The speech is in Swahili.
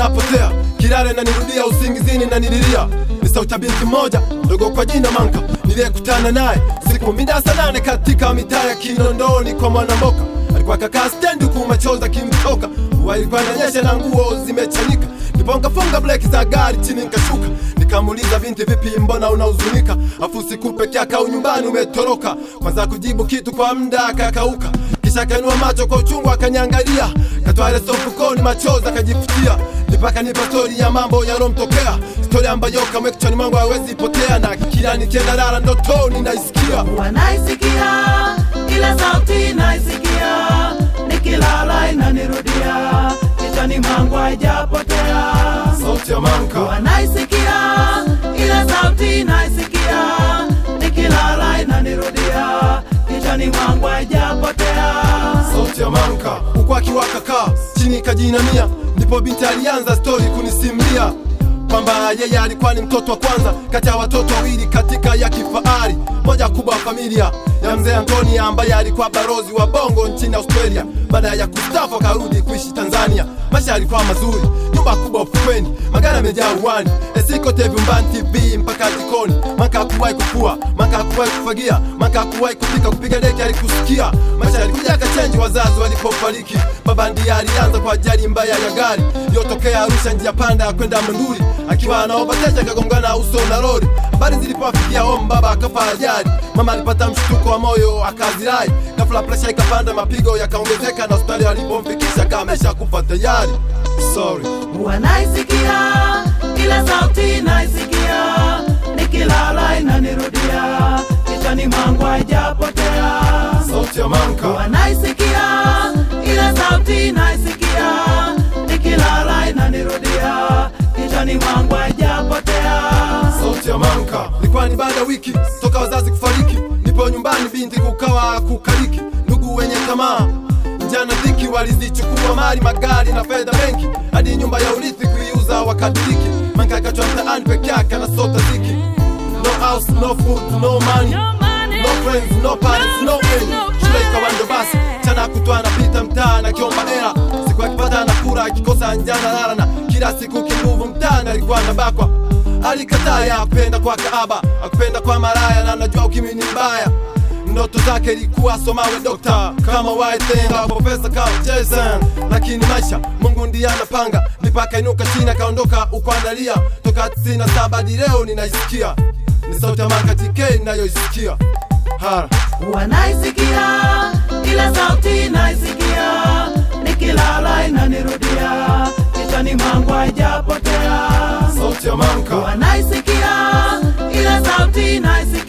napotea kilale na nirudia usingizini na nililia ni sauti ya binti moja ndogo kwa jina Manka niliyekutana naye siku mida saa nane katika mitaa ya Kinondoni kwa Mwanamboka. Alikuwa kakaa stendi huku machozi akimtoka, mvua ilikuwa inanyesha na nguo zimechanika. Ndipo nikafunga breki za gari chini nikashuka, nikamuuliza binti, vipi, mbona unahuzunika? Afu siku peke yako au nyumbani umetoroka? Kwanza kujibu kitu kwa muda akakauka, kisha akainua macho kwa uchungu akaniangalia, katoa ile sofu mfukoni, machozi akajifutia, nipaka nipa stori ya mambo yalomtokea, stori ambayo kamwe kichwani mwangu hawezi potea, na kila nikienda lala ndotoni naisikia wanaisikia ile sauti naisikia nikilala inanirudia kichwani mwangu haijapotea sauti ya Manka. wanaisikia ile sauti naisikia nikilala inanirudia kichwani mwangu haijapotea sauti ya Manka huku akiwaka kaa chini kajinamia, ndipo binti alianza stori kunisimulia kwamba yeye alikuwa ni mtoto wa kwanza kati ya watoto wawili katika ya kifahari moja kubwa wa familia ya mzee Antoni ambaye alikuwa barozi wa bongo nchini Australia. Baada ya kustafu akarudi kuishi Tanzania. Maisha yalikuwa mazuri, nyumba kubwa ufukweni, magari yamejaa uwani, esikote vyumbani, TV mpaka jikoni. Maka hakuwahi kufua, maka hakuwahi kufagia, maka hakuwahi kupika, kupiga deki alikusikia. Maisha yalikuja akachenji wazazi walipofariki. Baba ndiye alianza kwa ajali mbaya ya gari iliyotokea Arusha, njia panda ya kwenda Monduli, akiwa anaobateja akagongana uso na lori. Habari zilipowafikia home, baba akafa ajali. Mama alipata mshtuko wa moyo akazirai, ghafla presha ikapanda, mapigo yakaongezeka, na hospitali walipomfikisha kama amesha kufa tayari. Sorry. wanaisikia ile sauti naisikia nikilala inanirudia kichwani mwangu haijapotea Sauti ya Manka. wanaisikia ile sauti naisikia nikilala inanirudia kichwani mwangu haijapotea sauti ya Manka. Ilikuwa ni baada ya wiki toka wazazi kufariki, nipo nyumbani, binti kukawa kukaliki, ndugu wenye tamaa njana dhiki walizichukua mali, magari na fedha benki, hadi nyumba ya urithi kuiuza wakadiriki. Manka akachwa mtaani peke yake anasota ziki, no house, no food, no money, no friends, no parents, no end. Shule ikawa ndo basi, chana kutwa anapita mtaani akiomba hela, siku akipata anakula, akikosa njana lala, na kila siku kinguvu mtaani alikuwa anabakwa alikataa ya kupenda kwa kaaba akupenda kwa maraya na najua ukimwi ni mbaya ndoto zake ilikuwa somawe dokta kama waitenga profesa kama Jason lakini maisha Mungu ndiye anapanga mipaka inuka chini akaondoka ukuandalia toka 97 hadi leo ninaisikia ni sauti ya Manka TK ninayoisikia hara wanaisikia ile sauti naisikia nikilala inanirudia kichwani mwangu haijapotea sauti ya Manka wanaisikia ile sauti naisikia